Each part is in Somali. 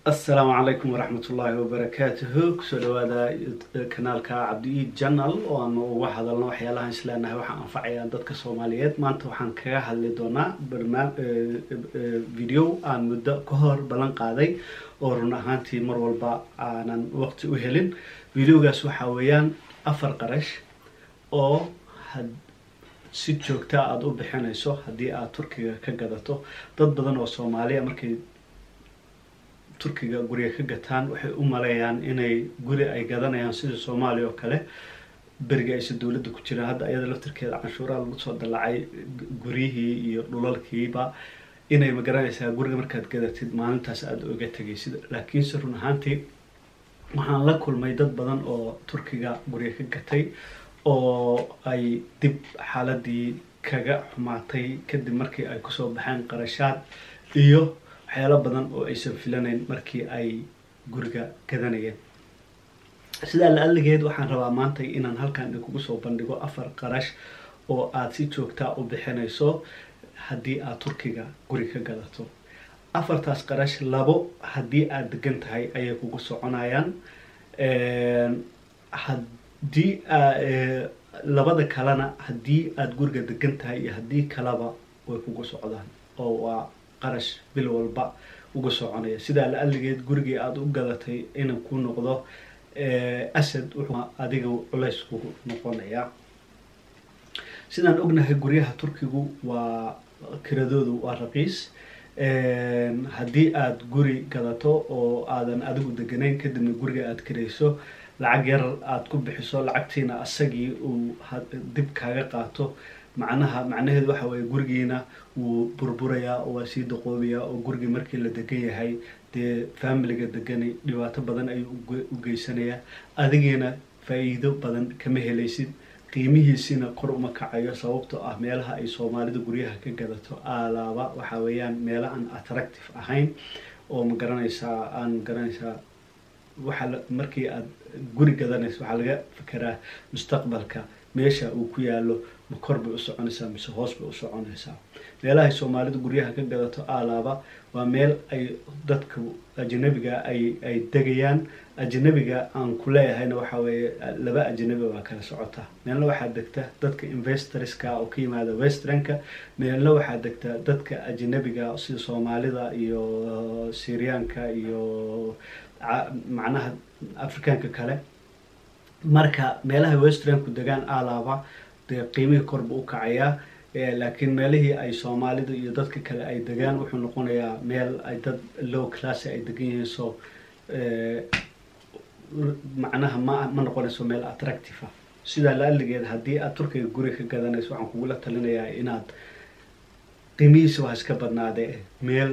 asalaamu calaykum waraxmat ullaahi wabarakaatuhu kusoo dhawaada kanaalka cabdi-iid janal oo aanu uga hadalno waxyaalahan isleenahay waxaa anfacayaan dadka soomaaliyeed maanta waxaan kaga hadli doonaa barnaam video aan muddo ka hor ballan qaaday oo run ahaantii mar walba aanan waqti u helin videogaas waxaa weeyaan afar qarash oo si joogta aada u bixinayso haddii aad turkiga ka gadato dad badan oo soomaaliya markay turkiga guriga ka gataan waxay u maleeyaan inay guri ay gadanayaan sida soomaaliya oo kale beriga aysa dowladda ku jiraan hadda ayada laftirkeeda canshuuraha lagu soo dallacay guryihii iyo dhulalkiiba inay magaranaysaa guriga markaad gadatid maalintaas aada oga tegaysid laakiinse run ahaantii waxaan la kulmay dad badan oo turkiga guriga ka gatay oo ay dib xaaladii kaga xumaatay kadib markii ay kusoo baxeen qarashaad iyo waxyaalo badan oo aysan filanayn markii ay guriga gadanayeen sidaa la aligeed waxaan rabaa maanta inaan halkan idinkugu soo bandhigo afar qarash oo aada si joogtaa u bixinayso haddii aad turkiga guri ka gadato afartaas qarash labo haddii aada degan tahay ayay kugu soconayaan haddii labada kalena haddii aada guriga degan tahay iyo haddii kaleba way kugu socdaan oo waa qarash bil walba uga soconaya sidaa la aligeed gurigii aada u gadatay inuu ku noqdo asad wuxuu adiga culays kugu noqonayaa sidaan ognahay guryaha turkigu waa kiradoodu waa raqiis haddii aada guri gadato oo aadan adigu deganayn kadibna guriga aada kirayso lacag yar aada ku bixiso lacagtiina asagii uu dib kaaga qaato macnaha macnaheedu waxa weeye gurigiina wuu burburayaa oo waa sii daqoobayaa oo gurigii markii la degan yahay dee familiga degani dhibaato badan ayuu u geysanayaa adigiina faa-iido badan kama helaysid qiimihiisina kor uma kacayo sababtoo ah meelaha ay soomaalidu guryaha ka gadato alaaba waxa weeyaan meela aan attractive ahayn oo ma garanaysaa aan garanaysaa waxaa markii aada guri gadanaysa waxaa laga fekeraa mustaqbalka meesha uu ku yaalo ma kor bay u soconaysaa mise hoos bay u soconaysaa meelahay soomaalidu guryaha ka gadato alaaba waa meel ay dadka ajanabiga ay ay degayaan ajanabiga aan ku leeyahayna waxa weeye laba ajanabi waa kala socota meelna waxaa degta dadka investorska oo ka yimaada westranka meelna waxaa degta dadka ajanabiga sida soomaalida iyo syriyaanka iyo macnaha afrikaanka kale marka meelaha westranku degaan alaaba dee qiimihii korba u kacayaa laakiin meelihii ay soomaalida iyo dadka kale ay degaan wuxuu noqonayaa meel ay dad low class ay degan yihiin so macnaha ma ma noqonayso meel attractive ah sidaa la aligeed haddii aad turkiga guri ka gadanayso waxaan kugula talinayaa inaad qiimihiisa waa iska badnaadee meel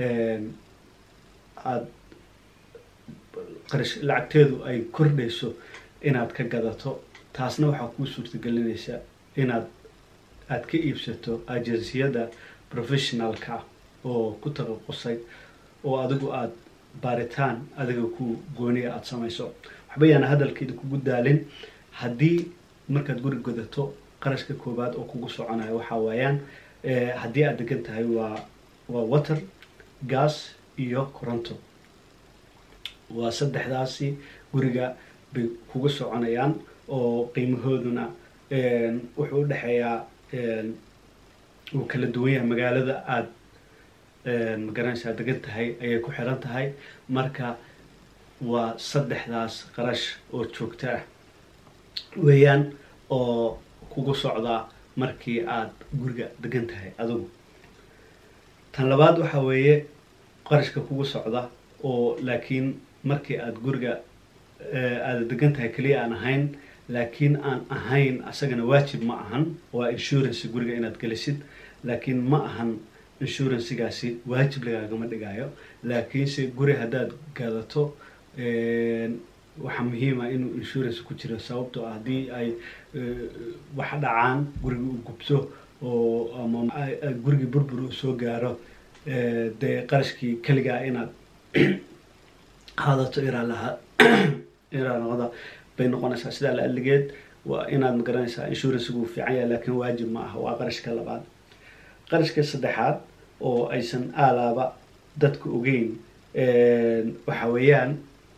aada qarash lacagteedu ay kordhayso inaad ka gadato taasna waxaa kuu suurtagelinaysa inaad aada ka iibsato agenciyada professionalka oo ku taqaqusay oo adigu aada baaritaan adiga ku gooniya aada samayso waxba yaana hadalkeeda kugu daalin haddii markaad guri godato qarashka koowaad oo kugu soconayo waxaa weeyaan haddii aada degan tahay waa waa water gas iyo coronto waa saddexdaasi guriga bay kuga soconayaan oo qiimahooduna wuxuu udhexeeyaa uu kala duwan yahay magaalada aada magaranaysaa degan tahay ayay ku xiran tahay marka waa saddexdaas qarash oo joogto ah weeyaan oo kugu socdaa markii aada guriga degan tahay adigu tan labaad waxaa weeye qarashka kugu socda oo laakiin markii aada guriga aada degan tahay keliya aan ahayn laakiin aan ahayn asagana waajib ma ahan waa insurance guriga inaad gelisid laakiin ma ahan insurancagaasi waajib lagaagama dhigayo laakiinse guri haddaad gadato waxaa muhiima inuu insurance ku jiro sababtoo ah haddii ay wax dhacaan guriga u gubto oo ama gurigii burbur uu soo gaaro dee qarashkii keligaa inaad qaadato iraa lahaa iraa noqda bay noqonaysaa sidaa la aligeed waa inaad magaranaysaa insurancegu fiican yahay laakiin waajib ma aha waa qarashka labaad qarashka saddexaad oo aysan aalaaba dadka ogeyn waxa weeyaan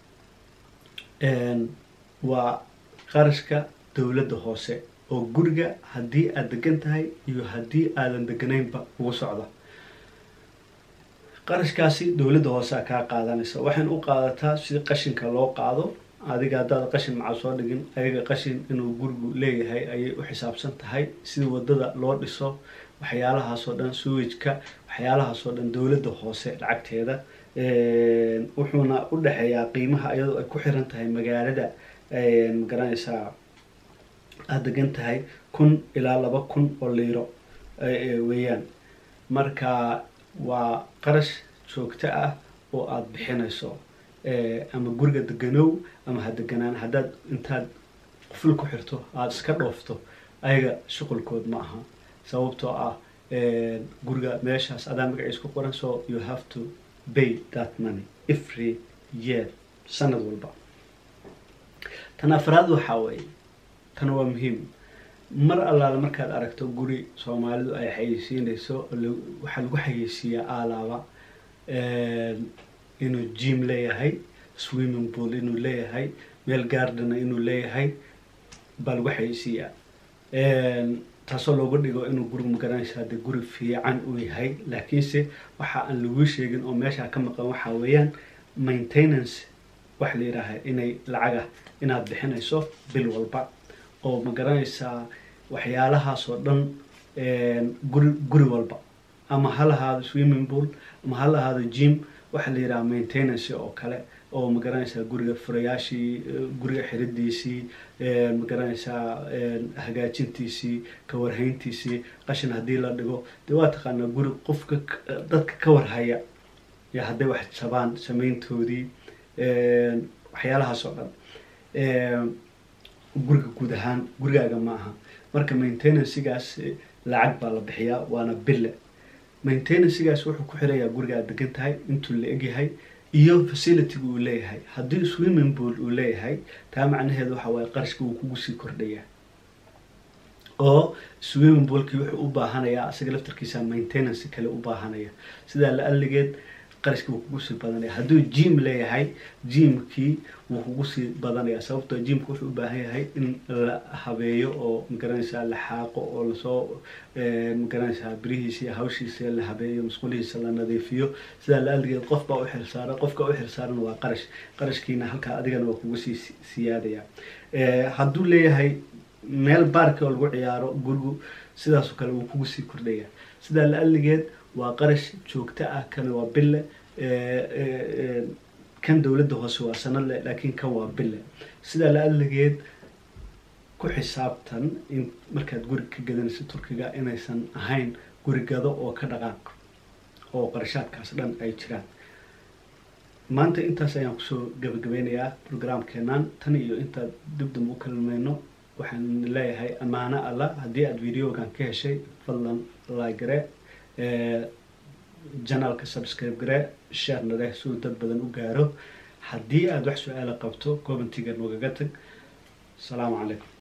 waa qarashka dowladda hoose oo guriga haddii aad degan tahay iyo haddii aadan deganaynba ugu socda qarashkaasi dowladda hoose a kaa qaadanaysa waxayna u qaadataa si qashinka loo qaado adiga haddaad qashin maca soo dhigin ayaga qashin inuu gurigu leeyahay ayay u xisaabsan tahay sida wadada loo dhiso waxyaalahaasoo dhan suwajka waxyaalahaasoo dhan dowladda hoose lacagteeda wuxuuna u dhexeeyaa qiimaha iyadoo ay ku xiran tahay magaalada magaranaysaa aada degan tahay kun ilaa laba kun oo liiro weeyaan marka waa qarash joogto ah oo aada bixinayso ama guriga deganow ama ha deganaan haddaad intaad quful ku xirto aada iska dhoofto ayaga shuqulkood ma aha sababtoo ah guriga meeshaas adaa magaciis ku qoran so you have to pay that money every year sanad walba tan afraad waxaa weeye tan waa muhiim mar allaala markaad aragto guri soomaalidu ay xayeysiinayso waxaa lagu xayeysiiyaa aalaaba inuu jim leeyahay swimming pool inuu leeyahay meel gardena inuu leeyahay baa lagu xayeysiiyaa taasoo looga dhigo inuu gurigu magaranaysa haddii guri fiican uu yahay laakiinse waxa aan laguu sheegin oo meeshaa ka maqan waxaa weeyaan maintenance waxa la yidhaaha inay lacaga inaad bixinayso bil walba oo ma garanaysaa waxyaalahaasoo dhan guri guri walba ama ha lahaado swimming pool ama ha lahaado gym waxaa la yidhaha maintenance oo kale oo ma garanaysaa guriga furayaashii guriga xiridiisii ma garanaysaa hagaajintiisii kawarhayntiisii qashin haddii la dhigo dee waa taqaanaa guri qofka dadka ka warhaya yo hadday wax jabaan samayntoodii waxyaalahaas oo dhan guriga guud ahaan gurigaaga ma aha marka maintenancgaas lacag baa la bixiyaa waana bille maintenancgaas wuxuu ku xirayaa guriga aad degan tahay intuu la egyahay iyo facilityga uu leeyahay haddii swimming pool uu leeyahay taa macnaheedu waxa waaye qarashka wuu kugu sii kordhayaa oo swimming poolkii wuxuu u baahanayaa asaga laftarkiisa maintenance kale u baahanaya sidaa la aligeed qarashka wuu kugu sii badanaya hadduu jim leeyahay jimkii wuu kugu sii badanaya sababtoo jimka wuxuu u baahan yahay in la habeeyo oo magaranaysaa la xaaqo oo lasoo magaranaysaa birihiisa iyo hawshiisa la habeeyo masquulihiisa la nadiifiyo sidaa la aligeed qof baa u xilsaara qofka u xilsaaran waa qarash qarashkiina halkaa adigana waa kugu sii siyaadaya hadduu leeyahay meel baarka oo lagu ciyaaro gurigu sidaasoo kale wuu kugu sii kordhaya sidaa la aligeed waa qarash joogto ah kana waa bille kan dowladda hoose waa sanadle laakiin kan waa bille sidaa la aligeed ku xisaabtan in markaad guri ka gadanayso turkiga inaysan ahayn guri gado oo ka dhaqaaq oo qarashaadkaas dhan ay jiraan maanta intaas ayaan kusoo gabagabeynayaa programkeenan tan iyo intaad dib dambe u kalmayno waxaan leeyahay ammaano alla haddii aada videogan ka heshay fadlan laagare janalka subscribe gare sharna leh suu dad badan u gaaro haddii aada wax su-aala qabto commentiga noogaga tag asalaamu calaykum